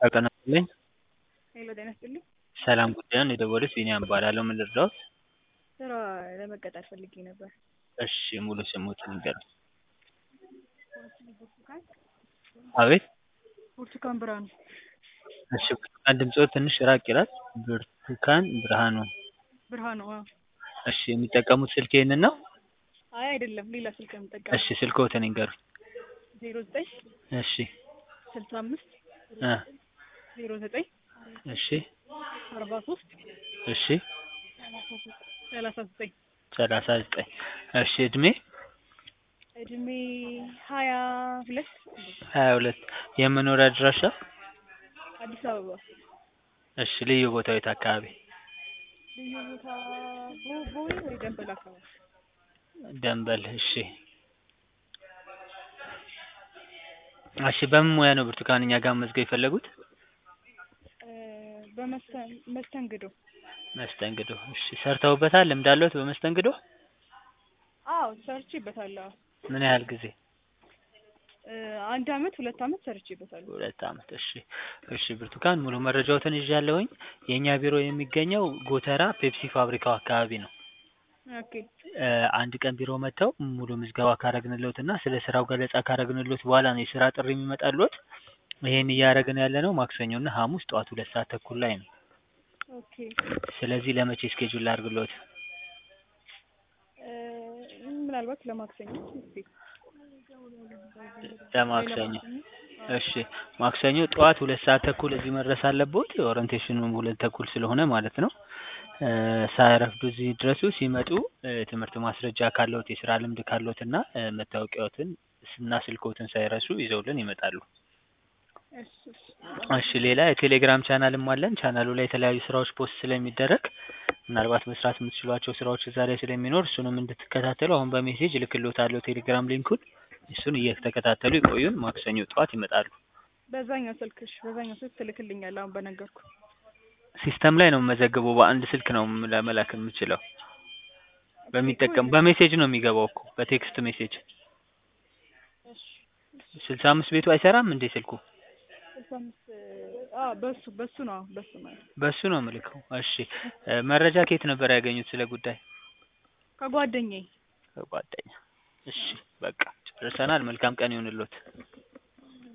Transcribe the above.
ጤና ይስጥልኝ ሄሎ ጤና ይስጥልኝ። ሰላም ጉዳዩን የደወሉት ቢኒያም እባላለሁ። ምን ልርዳዎት? ስራ ለመቀጠር ፈልጌ ነበር። እሺ ሙሉ ስምዎትን ይንገሩኝ? ብርቱካን አቤት ብርቱካን ብርሃኑ። እሺ ብርቱካን ድምፅዎ ትንሽ ራቅ ይላል። ብርቱካን ብርሃኑ። ብርሃኑ አዎ። እሺ የሚጠቀሙት ስልክ ይሄንን ነው? አይ አይደለም ሌላ ስልክ ነው የምጠቀመው። እሺ ስልክዎትን ይንገሩኝ? ዜሮ ዘጠኝ እሺ ስልሳ አምስት እ ዜሮ ዘጠኝ እሺ አርባ ሶስት እሺ ሰላሳ ዘጠኝ ሰላሳ ዘጠኝ እሺ እድሜ? እድሜ ሀያ ሁለት ሀያ ሁለት የመኖሪያ አድራሻ? አዲስ አበባ። እሺ ልዩ ቦታው የት አካባቢ? ልዩ ቦታ ቦ- ቦሌ ወይ ደንበል አካባቢ። ደንበል እሺ እሺ በምን ሙያ ነው ብርቱካን እኛ ጋር መመዝገብ የፈለጉት? እ በመስተን መስተንግዶ መስተንግዶ እሺ ሰርተውበታል? ልምድ አለዎት በመስተንግዶ? አዎ ሰርቼበታለሁ። ምን ያህል ጊዜ? እ አንድ አመት ሁለት አመት ሰርቼበታለሁ። ሁለት አመት እሺ እሺ ብርቱካን ሙሉ መረጃዎትን ይዣለሁኝ። የእኛ ቢሮ የሚገኘው ጎተራ ፔፕሲ ፋብሪካው አካባቢ ነው። ኦኬ እ አንድ ቀን ቢሮ መጥተው ሙሉ ምዝገባ ካረግንልዎት እና ስለ ስራው ገለጻ ካረግንልዎት በኋላ ነው የስራ ጥሪ የሚመጣልዎት። ይሄን እያደረግን ያለነው ማክሰኞ እና ሐሙስ ጠዋት ሁለት ሰዓት ተኩል ላይ ነው። ኦኬ ስለዚህ ለመቼ እስኬጁል ላድርግልዎት? እ ምናልባት ለማክሰኞ እስቲ ለማክሰኞ እሺ ማክሰኞ ጠዋት ሁለት ሰዓት ተኩል እዚህ መድረስ አለብዎት። ኦሪንቴሽኑም ሁለት ተኩል ስለሆነ ማለት ነው። እ ሳያረፍዱ እዚህ ይድረሱ። ሲመጡ እ ትምህርት ማስረጃ ካለዎት፣ የስራ ልምድ ካለዎት እና እ መታወቂያዎትን እና ስልክዎትን ሳይረሱ ይዘውልን ይመጣሉ። እሺ እሺ እሺ ሌላ የቴሌግራም ቻናልም አለን። ቻናሉ ላይ የተለያዩ ስራዎች ፖስት ስለሚደረግ ምናልባት መስራት የምትችሏቸው ስራዎች እዛ ላይ ስለሚኖር እሱንም እንድትከታተሉ አሁን በሜሴጅ እልክልዎታለሁ ቴሌግራም ሊንኩን። እሱን እየተከታተሉ ይቆዩን። ማክሰኞ ጠዋት ይመጣሉ። በዛኛው ስልክሽ በዛኛው ስልክ ትልክልኛለህ አሁን በነገርኩ ሲስተም ላይ ነው የምመዘግበው። በአንድ ስልክ ነው ለመላክ የምችለው። በሚጠቀም በሜሴጅ ነው የሚገባው እኮ በቴክስት ሜሴጅ። እሺ ስልሳ አምስት ቤቱ አይሰራም እንዴ ስልኩ? ስልሳ አምስት አዎ በሱ በሱ ነው አዎ በሱ ማለት በሱ ነው የምልከው። እሺ እ መረጃ ከየት ነበር ያገኙት ስለ ጉዳይ? ከጓደኛዬ ከጓደኛ። እሺ በቃ ጨርሰናል። መልካም ቀን ይሁንልዎት።